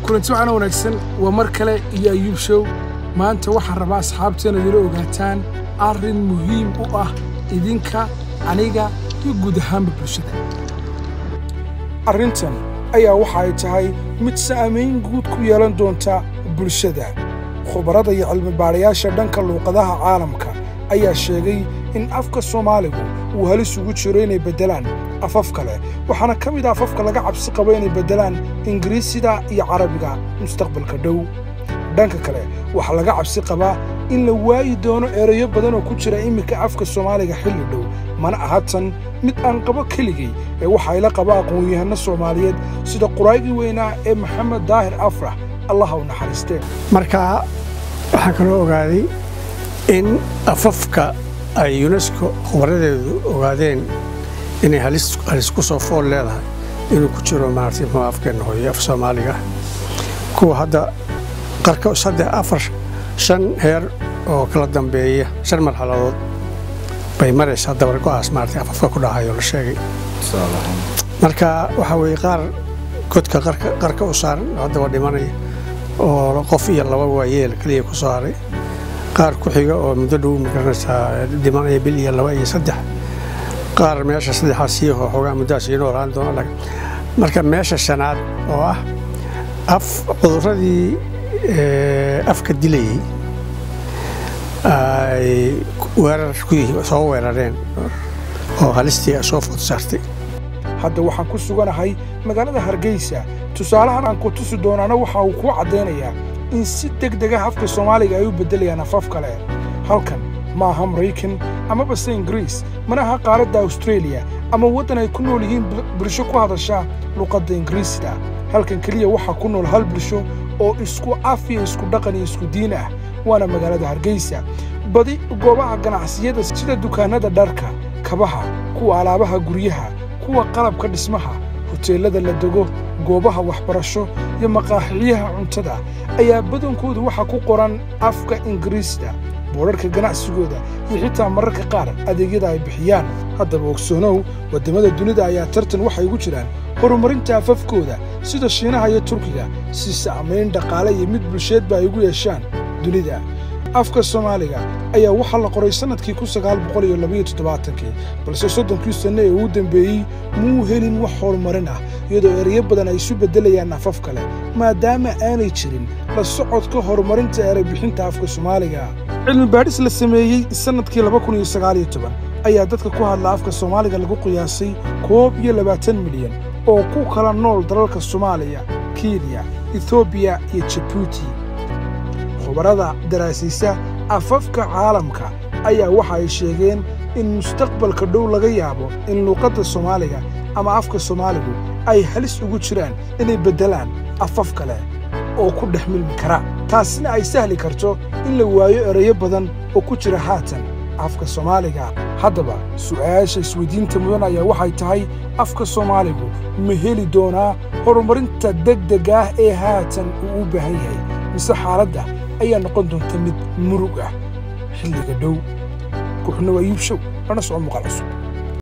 kulanti waxaana wanaagsan waa mar kale iyo ayuub show maanta waxaan rabaa asxaabteena idila ogaataan arrin muhiim u ah idinka aniga iyo guud ahaanba bulshada arrintan ayaa waxa ay tahay mid saamayn guud ku yeelan doonta bulshada khubarada iyo cilmibaadhayaasha dhanka luuqadaha caalamka ayaa sheegay in afka soomaaligu uu halis ugu jiro inay beddelaan afaf kale waxaana ka mid a afafka laga cabsi qabo inay beddelaan ingiriisida iyo carabiga mustaqbalka dhow dhanka kale waxaa laga cabsi qabaa in la waayi doono erayo badan oo ku jira iminka afka soomaaliga xilli dhow mana aha tan mid aan qabo keligay ee waxaa ila qaba aqoon-yahanno soomaaliyeed sida quraygii weynaa ee maxamed daahir afrax allaha u naxariistee marka waxaan kaloo ogaaday in afafka ay yunesko khubaradeedu ogaadeen inay halis ku soo fool leedahay inuu ku jiro maaragtay muxuu afkeenna hooyo af soomaaliga kuwa hadda qarka saddex afar shan heer oo kala dambeeya shan marxaladood bay maraysaa dabar go'aas maaragtay afafka ku dhahayo la sheegay marka waxaa weeye qaar godka qarka u saaran oo haddaba dhimanaya oo qof iyo laba waayeel keliya ku soo haray qaar ku xiga oo muddo dhow magaranaysaa dhimanaya bil iyo laba iyo saddex qaar meesha saddexaad sii xoogaa muddaha sii noolaan doona marka meesha shanaad oo ah af cudurradii afka dilayey ay weerar soo weerareen oo halistii soo food saartay hadda waxaan ku suganahay magaalada hargeysa tusaalahan aan ku tusi doonaana waxa uu kuu caddaynayaa in si deg dega afka soomaaliga ay u beddelayaan afaf kale halkan ma aha maraykan amabase ingiriis mana aha qaaradda awstreeliya ama waddan ay ku nool yihiin bulsho ku hadasha luqadda ingiriisida halkan keliya waxaa ku nool hal bulsho oo isku af iyo isku dhaqan iyo isku diin ah waana magaalada hargeysa badi goobaha ganacsiyada sida dukaannada dharka kabaha kuwa alaabaha guryaha kuwa qalabka dhismaha hoteellada la dego goobaha waxbarasho iyo maqaaxiyaha cuntada ayaa badankoodu waxaa ku qoran afka ingiriisda boodharka ganacsigooda iyo xitaa mararka qaar adeegyada ay bixiyaan haddaba ogsoonow waddamada dunida ayaa tartan waxay ugu jiraan horumarinta afafkooda sida shiinaha iyo turkiga si saamayn dhaqaale iyo mid bulsheedba ay ugu yeeshaan dunida afka soomaaliga ayaa waxaa la qoray sannadkii kun sagaal boqol iyo labayo toddobaatankii balse soddonkii sanno ee ugu dembeeyey muu helin wax horumarin ah iyadoo erayo badan ay isu beddelayaan afaf kale maadaama aanay jirin la socodka horumarinta ereybixinta afka soomaaliga cilmi baadhis la sameeyey sannadkii laba kun iyo sagaal iyo toban ayaa dadka ku hadla afka soomaaliga lagu qiyaasay koob iyo labaatan milyan oo ku kala nool dalalka soomaaliya kenya etoobiya iyo jabuuti khubarada daraasiisa afafka caalamka ayaa waxa ay sheegeen in mustaqbalka dhow laga yaabo in luuqadda soomaaliga ama afka soomaaligu ay halis ugu jiraan inay beddelaan afaf kale oo ku dhex milmi kara taasina ay sahli karto in la waayo erayo badan oo ku jira haatan afka soomaaliga haddaba su'aasha isweydiinta mudan ayaa waxay tahay afka soomaaligu ma heli doonaa horumarinta degdeg ah ee haatan uu u baahan yahay mise xaaladda ayaa noqon doonta mid murug ah xilliga dhow kuxuna waa yuubshow lana soco muuqaal cusub